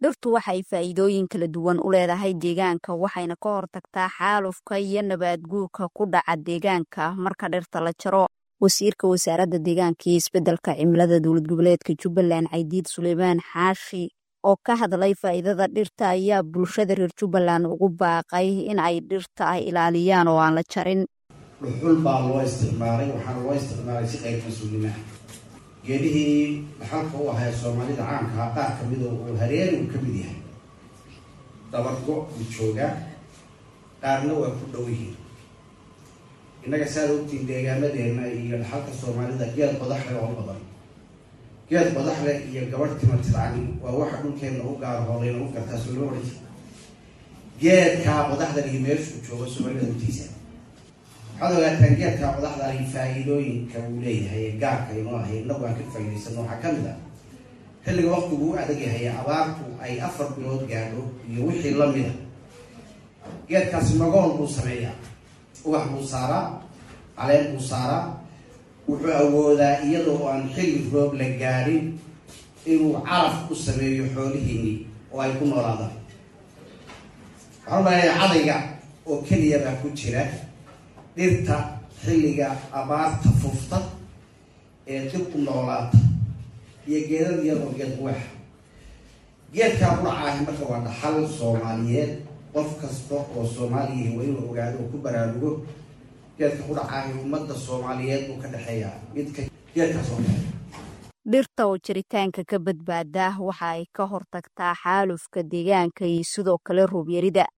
dhirtu waxay faa'iidooyin kala duwan u leedahay deegaanka waxayna ka hortagtaa xaalufka iyo nabaad guurka ku dhaca deegaanka marka dhirta la jaro wasiirka wasaaradda deegaanka iyo isbeddelka cimilada dowlad goboleedka jubbaland caydiid suleymaan xaashi oo ka hadlay faa'iidada dhirta ayaa bulshada reer jubbaland ugu baaqay in ay dhirta ay ilaaliyaan oo aan la jarin dhuxul baa loo isticmaalay waxaana loo isticmaalay si qayb mas-uulnima geedihii dhaxalka u ahaa soomaalida caamkaha qaar kamid oo uu hareeri uu ka mid yahay dabargo u joogaa qaarna waa ku dhow yihiin innaga saad ogtiin deegaamadeena iyo dhaxalka soomaalida geed badaxle oo badan geed badaxle iyo gabadh timatircani waa waxa dhulkeenna u gaar hoolayna u gartaa soo loo odhan jira geedkaa badaxdan iyo meeshuu joogo soomaalida hutiisa waxaad ogaataan geedkaa badaxdani faa-iidooyinka uu leeyahay ee gaarka inoo ahay inagu aan ka faa'idaysano waxaa ka mid ah xilliga waqtigu u adag yahay abaartu ay afar bilood gaadho iyo wixii lamid a geedkaasi magool buu sameeyaa ubax buu saaraa caleen buu saaraa wuxuu awoodaa iyadoo aan xilli roob la gaadhin inuu caraf u sameeyo xoolihiinii oo ay ku noolaadaan waxaan umaleeyaa cadayga oo keliya baa ku jira dhirta xilliga abaarta fufta ee dib u noolaata iyo geedad iyadoo geed quweexa geedkaa quracaahi marka waa dhaxal soomaaliyeed qof kasta oo soomaaliyihi waa inuu ogaado oo ku baraarugo geedka qudhacaahi ummadda soomaaliyeed buu ka dhexeeyaa midka geedkaas oo kale dhirta oo jiritaanka ka badbaada waxa ay ka hortagtaa xaalufka deegaanka iyo sidoo kale roobyarida